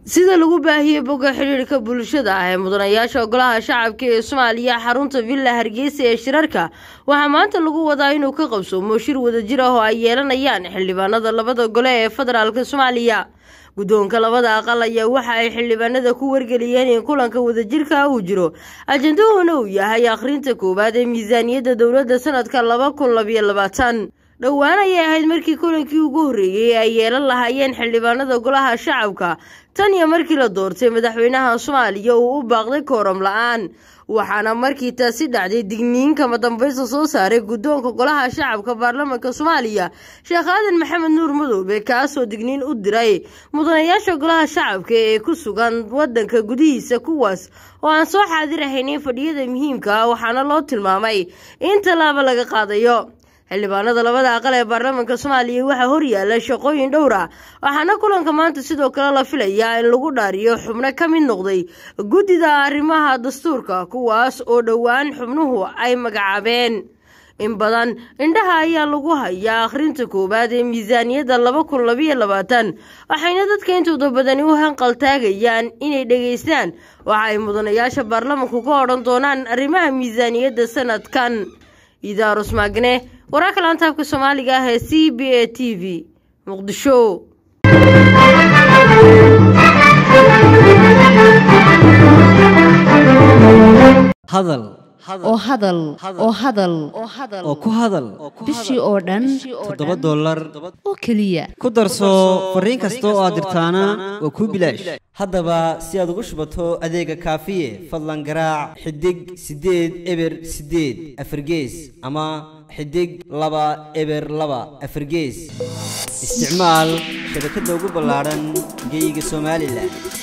sida lagu baahiyey bogga xidhiidhka bulshada ah ee mudanayaasha golaha shacabka ee soomaaliya xarunta villa hargeysa ee shirarka waxaa maanta lagu wadaa inuu ka qabsoomo shir wadajir ah oo ay yeelanayaan xildhibaanada labada gole ee federaalk soomaaliya guddoonka labada aqal ayaa waxa ay xildhibaanada ku wargeliyeen in kulanka wadajirka uu jiro ajandahoona uu yahay akhrinta koowaad ee miisaaniyadda dowladda sanadka laba kun labayo labaatan dhowaan ayay ahayd markii kulankii ugu horreeyey ay yeelan lahaayeen xildhibaanada golaha shacabka tan iyo markii la doortay madaxweynaha soomaaliya uu u baaqday kooram la-aan waxaana markii taasi dhacday digniin kama dambaysta soo saaray guddoonka golaha shacabka baarlamaanka soomaaliya sheekh aadan maxamed nuur madoobe kaasoo digniin u diray mudanayaasha golaha shacabka ee ku sugan wadanka gudihiisa kuwaas oo aan soo xaadir ahaynin fadhiyada muhiimka ah waxaana loo tilmaamay in tallaabo laga qaadayo xildhibaanada labada aqal ee baarlamaanka soomaaliya waxaa horyaala shaqooyin dhowr ah waxaana kulanka maanta sidoo kale la filayaa in lagu dhaariyo xubno ka mid noqday guddida arrimaha dastuurka kuwaas oo dhowaan xubnuhu ay magacaabeen in badan indhaha ayaa lagu hayaa akhrinta koowaad ee miisaaniyadda laba kun labayo labaatan waxayna dadka intooda badani u hanqaltaagayaan inay dhegaystaan waxa ay mudanayaasha baarlamanku ka odhan doonaan arrimaha miisaaniyadda sanadkan idaarus maagne wararka laantaabka soomaaliga ah ee c b a t v muqdisho hadal oo hadal oo hadal oo ku hadal bishii oo dhan toddoba dollar oo keliya ku darso fariin kasta oo aad dirtaana waa kuu bilaash haddaba si aad ugu shubato adeega kaafiye fadlan garaac xidig siddeed eber siddeed afargees ama xidig laba eber laba afargees isticmaal shabakadda ugu ballaadhan geyga somalilan